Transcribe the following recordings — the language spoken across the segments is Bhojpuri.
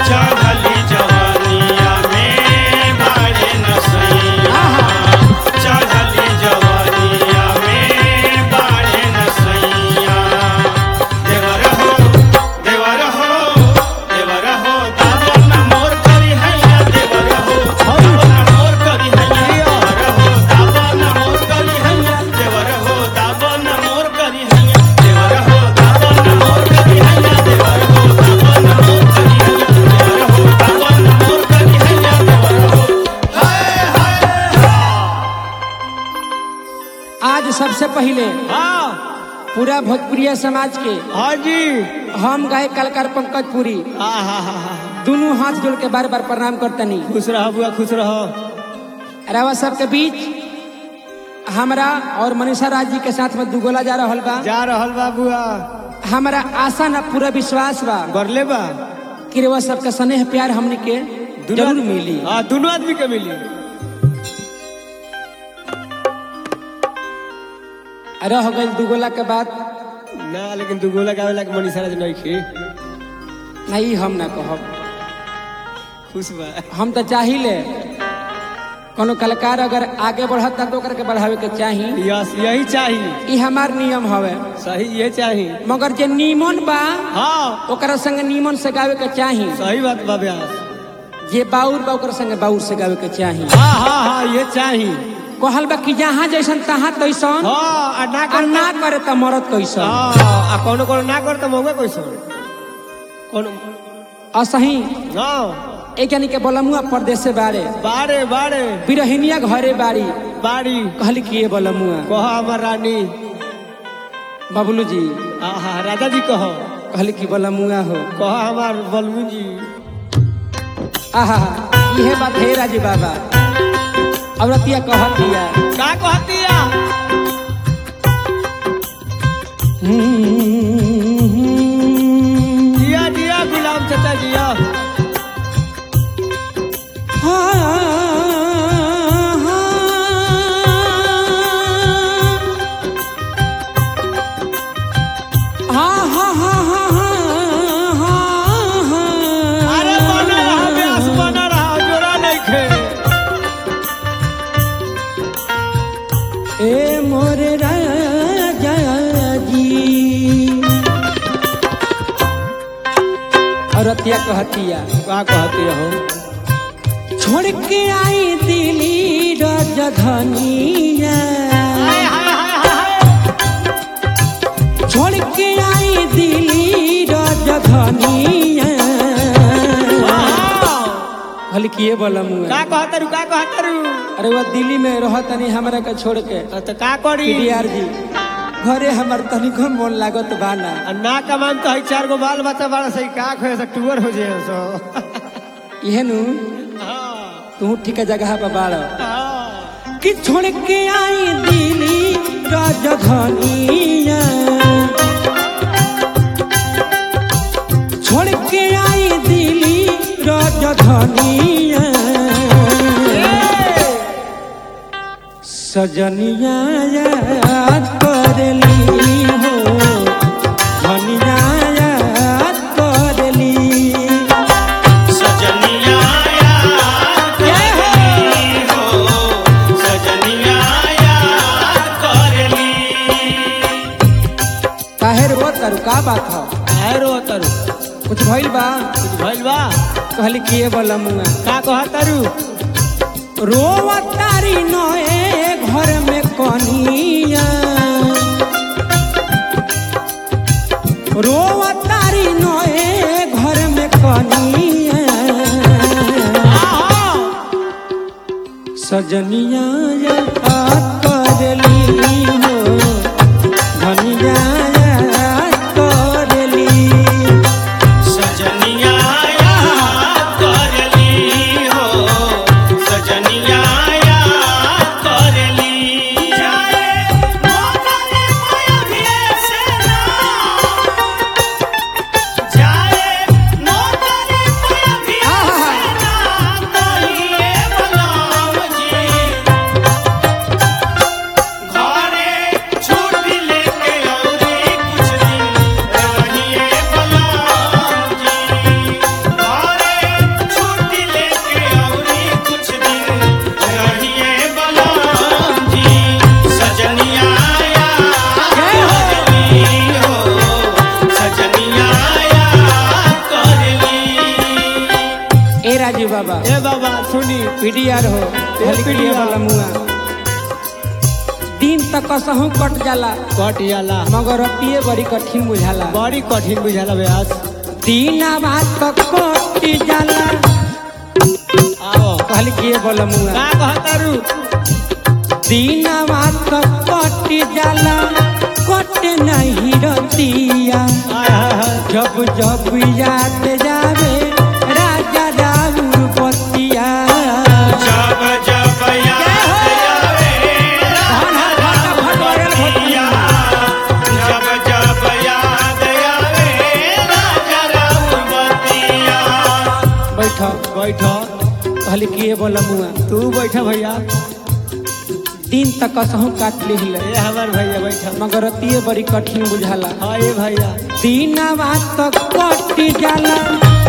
चढ़ली जवानिया में बाड़े नसैया चढ़ली जवानिया में बाड़े नसैया देवर हो देवर हो देवर हो दादा न मोर करी हैया देवर हो दादा न मोर करी हैया देवर हो दादा न मोर करी हैया देवर हो दादा न मोर करी हैया देवर हो दादा न मोर करी हैया देवर हो दादा न मोर करी हैया देवर हो दादा न मोर करी हैया देवर हो हाय हाय आज सबसे पहले हाँ पूरा भोजपुरिया समाज के हाँ जी हम गाय कलाकार पंकज पुरी हाँ हाँ हाँ हाँ दोनों हाथ जोड़ के बार बार प्रणाम करतनी खुश रहो बुआ खुश रहो रवा सबके बीच हमरा और मनीषा राज जी के साथ में दुगोला जा रहल बा जा रहल बा बुआ हमारा आशा न पूरा विश्वास बा बरले बा कि रवा सबके स्नेह प्यार हमने के जरूर मिली हाँ दोनों आदमी के मिली रह गई दुगोला के बाद ना लेकिन दू गोला गावे लागे मनीषा राज नहीं खी नहीं हम ना कहब खुश बा हम तो चाहिए कोनो कलाकार अगर आगे बढ़ता तो ओकरा के बढ़ावे के चाही यस यही चाहिए ई हमार नियम हवे सही ये चाहिए मगर जे नीमन बा हाँ ओकरा संग नीमन से गावे के चाही सही बात बा ब्यास जे बाउर बा ओकरा संग बाउर से गावे के चाही हाँ हाँ हाँ ये चाहिए कहल बा कि जहाँ जैसन तहाँ तैसन हाँ आ ना आ कर ना करे त मरद कैसन हाँ आ कोनो कोनो ना कर तो मौका कैसे कोनो असही हाँ एक यानी के बोलमुआ परदेश से बारे बारे बारे बिरहिनिया घरे बाड़ी बाड़ी कहली कि ये बोलमुआ कहो हमर रानी बबलू जी आहा राजा जी कहो कहली कि बोलमुआ हो कहो हमार बलमू जी आहा इहे बात है राजी बाबा औरतिया कहत दिया का कहतिया जिया जिया गुलाम चाचा जिया अरे बना रहा ब्यास बना रहा जोड़ा नहीं खे ए मोरे राजा जी औरतिया कहतिया का कहतिया हो छोड़ के आई दिल्ली राजधानिया हाय हाय हाय हाय छोड़ के आई दिल्ली राजधानिया वाह! हल किए बोला मुँह का कहतरू का कहतरू अरे वो दिल्ली में रहतनी हमरा के छोड़ के तो का करी पीडीआर जी घरे हमर तनिको मन लागत बाना आ ना कमान तो है चार गो बाल बच्चा बड़ा सही का खोए से टूअर हो जाए सो इहे नु हाँ, तू ठीक जगह पर बाड़ हाँ। कि छोड़ के आई दिल्ली राजधानिया छोड़ के आई दिल्ली राजधानिया सजनिया याद करली हो धनिया याद करली सजनिया याद करली हो सजनिया याद करली काहे रो करू का बात हो काहे रो तरु कुछ भइल बा कुछ भइल बा कहली किए बोला मुआ का कहतरू रोवतारी नए घर में कनिया रोवतारी नए घर में कनिया सजनिया याद करली हो धनिया याद करली सजनिया याद करली हो सजनिया याद करली जाए मोहरे मोयभिए से ना जाए मोहरे मोयभिए से ना कहिए बलराम जी बाबा ए बाबा सुनी पीडीआर हो हल्की PDR वाला मुआ दिन तक कसहू कट जाला कट जाला मगर रतिये बड़ी कठिन बुझाला बड़ी कठिन बुझाला ब्यास दिन बात तक कट जाला आओ हल्की वाला मुआ का कहतारू दिन बात तक कट जाला कट नहीं रतिया हाय हाय हाय जब जब याद जावे राजा राउर पतिया जब जब याद आवे धन हर घाटा भटोरल भतिया जब जब याद आवे राजा रामबतिया बैठ बैठ हल्की वाला मुआ तू बैठ भैया दिन तक कसहू काट लिहिले ए हमार भैया बैठ मगर रतिये बड़ी कठिन बुझाला हाँ ए भैया दिन तक कट जाला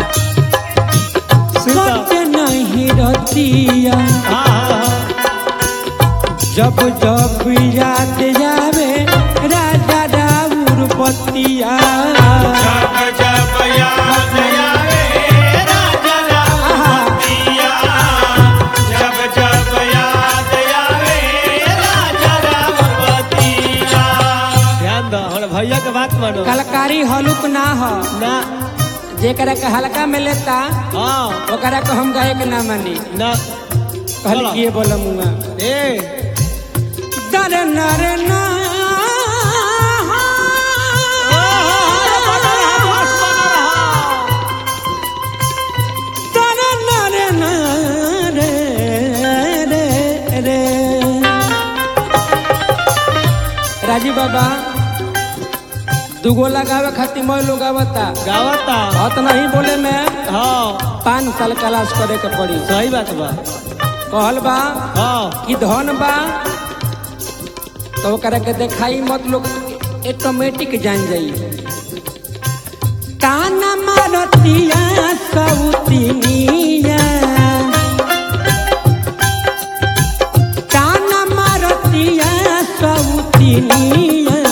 सीता कट नहीं रतिया हाँ हाँ हाँ जब जब याद जावे राजा राउर पतिया जब जब याद आवे राजा रामबतिया जब जब याद आवे राजा रामबतिया ध्यान दो हमारे भैया के बात मानो कलकारी हलुक ना हो ना जेकरा के हल्का में लेता हाँ ओकरा के हम गायक ना मानी ना कहल किए बोल मुआ ए दर नर ना दर नर ना रे रे रे राजीव बाबा दुगो लगावे खातिर मैं लोग आवता गावता उतना ही बोले में हाँ पाँच साल क्लास करे के पड़ी सही बात बा कहल बा हाँ कि धन बा तो ओकरा के देखाई मत लोग ऑटोमेटिक जान जाई ताना मारतिया सौतिनिया ताना मारतिया सौतिनिया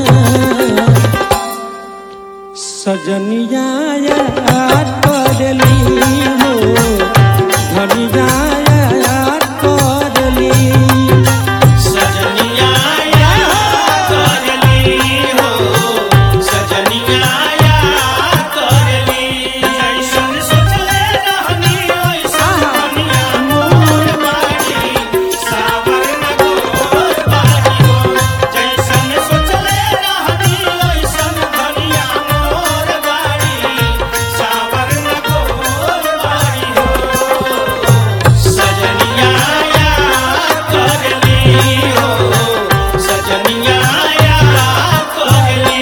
सजनिया याद करली हो धनिया याद करली सजनिया याद करली हो सजनिया याद करली जैसन सोचले रहनी वैसन दुनिया मोर बाड़ी सावर न गोर बाड़ी हो जैसन सोचले रहनी वैसन दुनिया मोर बाड़ी सावर न गोर बाड़ी हो सजनिया याद करली हो सजनिया याद करली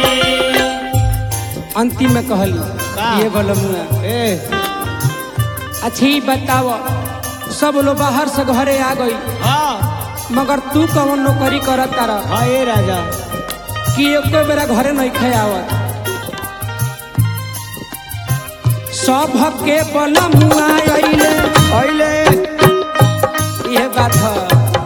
अंतिम में कहली का? ये बोलो मुआ ए अच्छी बताओ सब लोग बाहर से घरे आ गई हाँ मगर तू कौन नौकरी करत तारा हाँ ए राजा कि एको बेरा घरे नहीं खावत सब के बल मुआ अइले अइले ये बात है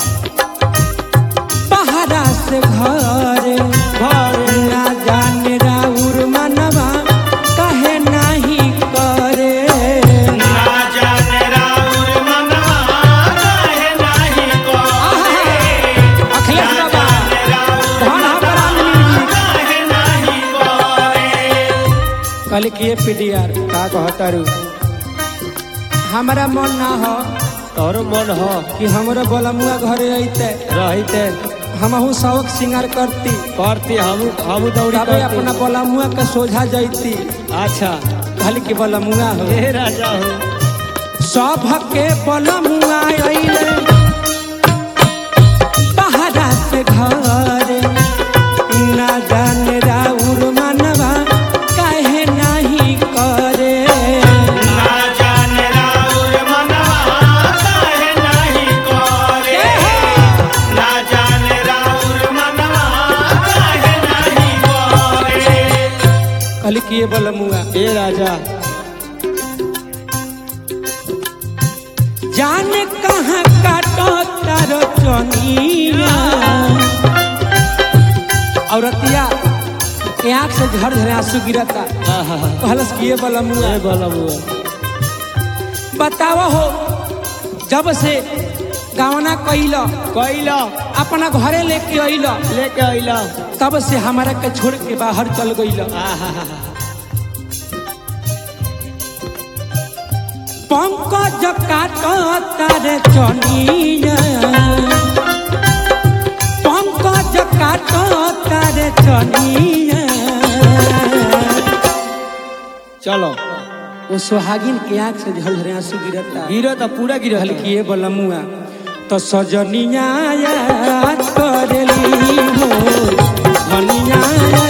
पहाड़ा से घरे घरे ना जाने राउर मनवा कहे नहीं करे ना जाने राउर मनवा काहे नाही करे अखिलेश ना बाबा जाने राउर धन हमारा म्यूजिक काहे नाही करे कल किए पीडीआर का कहतारू हमारा मन ना हो तोरो मन हो कि हमरो बलमुआ घरे अइते रहिते हमहू शौक श्रृंगार करती करती हम हम दौड़ी तबे करती अपना बलमुआ के सोझा जैती अच्छा कहल कि बलमुआ हो ए राजा हो सब के बलमुआ अइले पहाड़ा से घरे ना जाने राउर मनवा काहे नहीं करे ना जाने राउर मनवा काहे नाही करे ना जाने राउर मनवा काहे नाही करे कहल कि ये बलमुआ ए राजा जाने कहाँ काटो तारो चनिया औरतिया के आँख से झर झर आंसू गिरता आहा कहलस कि ये बलमुआ ए बोला बुआ बतावा हो जब से गावना कैल कैला अपना घरे लेके अइल लेके अइला तब से हमारा के छोड़ के बाहर चल गइल पंकज काट तारे चनिया पंकज काट तारे चनिया चलो वो सुहागिन के आंख से झलझरे आंसू गिरता गिरो तो पूरा गिरो हल्की बलमुआ तो सजनिया याद करेली हो धनिया